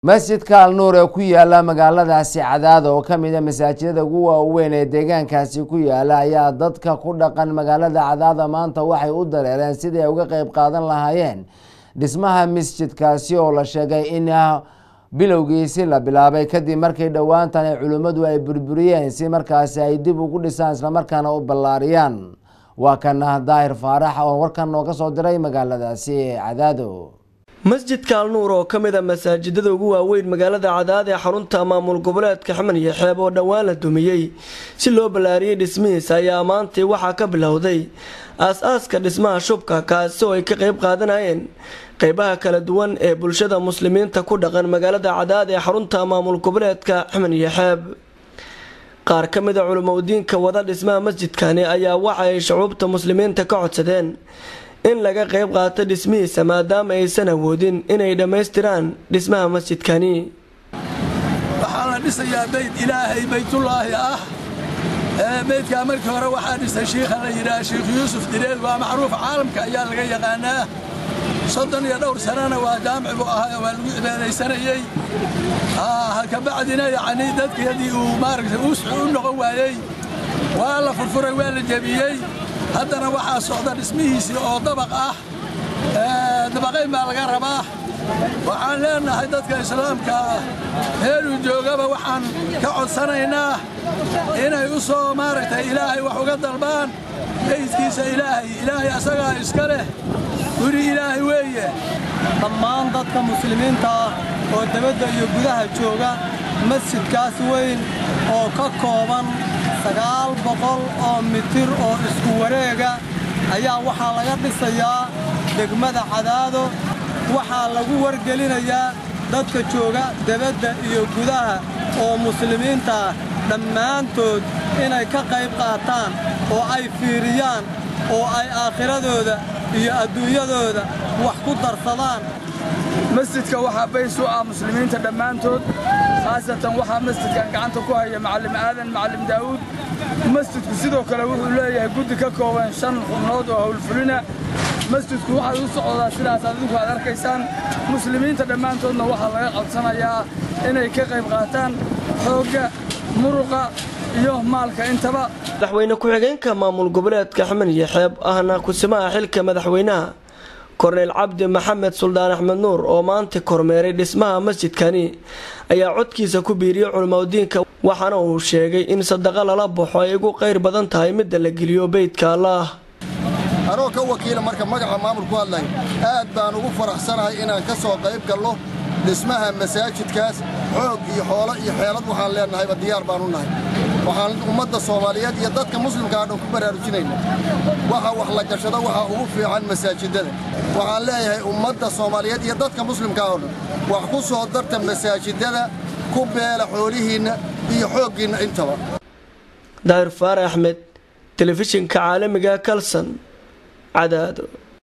masjidka alnuur ee ku yaala magaaladaasi cadaada oo ka mid a masaajidada ugu waaweyn ee deegaankaasi ku yaala ayaa dadka ku dhaqan magaalada cadaada maanta waxay u dareereen sidii ay uga qeyb qaadan lahaayeen dhismaha masjidkaasi oo la sheegay in bilowgiisi la bilaabay kadib markii dhowaantan ay culimmadu ay burburiyeen si markaasi ay dib ugu dhisaan islamarkaana u ballaariyaan waa kana daahir faarax oo warkan nooga soo diray magaaladaasi cadaado masjidka alnuur oo ka mid a masaajidada ugu waaweyn magaalada cadaad ee xarunta maamul goboleedka xaman iyo xeeb oo dhowaan la dumiyey si loo ballaariyey dhismihiisa ayaa maantii waxaa ka bilowday aas-aaska dhismaha shubka kaasi oo ay ka qeyb qaadanayeen qeybaha kala duwan ee bulshada muslimiinta ku dhaqan magaalada cadaad ee xarunta maamul goboleedka xaman iyo xeeb qaar ka mid a culimadiinka wada dhismaha masjidkani ayaa waxa ay shucuubta muslimiinta ka codsadeen in laga qeyb qaato dhismihiisa maadaama aysan awoodin inay dhammaystiraan dhismaha masjidkani waxaa la dhisayaa beyd ilaahay baytullaahi ah beydkaa markii hore waxaa dhisay shiikha la yidhaha sheikh yuusuf direed waa macruuf caalamka ayaa laga yaqaanaa soddon iyo dhowr sanana waa jaamic buu ahaa waa lagu cibaadaysanayey kabacdina yacnii dadkeedii uu maaragtay u noqon waayey waa la furfuray waa la jebiyey haddana waxaa socda dhismihiisii oo dabaq ah dabaqayn baa laga rabaa waxaan leenahay dadka islaamka ah heeluu joogaba waxaan ka codsanaynaa inay u soo maaragtay ilaahay wax uga dalbaan beydkiisa ilaahay ilaahay asagaa iska leh guri ilaahay weeye dhammaan dadka muslimiinta ah oo debadda iyo gudaha jooga masjidkaas weyn oo ka kooban sagaal boqol oo mitir oo isku wareega ayaa waxaa laga dhisayaa degmada cadaado waxaa lagu wargelinayaa dadka jooga debadda iyo gudaha oo muslimiinta ah dhammaantood inay ka qayb qaataan oo ay fiiriyaan oo ay aakhiradooda iyo adduunyadooda wax ku darsadaan masjidka waxaa bays u ah muslimiinta dhammaantood khaasatan waxaa masjidkan gacanta ku haya macallim aadan macallim daa'uud masjidku sidoo kale wuxuu leeyahay guddi ka kooban shan xubnood oo howlfulina masjidku waxaad u socdaa sidaas adinku aad arkaysaan muslimiinta dhammaantoodna waxaa laga codsanayaa inay ka qayb qaataan xoogga muruqa iyo maalka intaba madaxweyne ku-xigeenka maamul goboleedka xaman iyo xeeb ahna kusimaha xilka madaxweynaha korneyl cabdi maxamed suldaan axmed nuur oo maanta kormeeray dhismaha masjidkani ayaa codkiisa ku biiriyey culimadiinka waxaana uu sheegay in sadaqa lala baxo ay ugu qayr badan tahay midda la geliyo beydka allaah anoo ka wakiila marka magaca maamul ku hadlay aad baan ugu faraxsanahay inaan ka soo qayb gallo dhismaha masaajidkaas xoog iyo xoolo iyo xeelad waxaan leenahayba diyaar baan u nahay waxaan ummadda soomaaliyeed iyo dadka muslimkaa dhan ku baraarujinayna waxa wax la gashado waxaa ugu fiican masaajidada waxaan leeyahay ummadda soomaaliyeed iyo dadka muslimkaa oo dhan wax ku soo darta masaajidada ku beela xoolihiinna iyo xooggiinna intaba daahir faare axmed telefishinka caalamiga kalson cadaado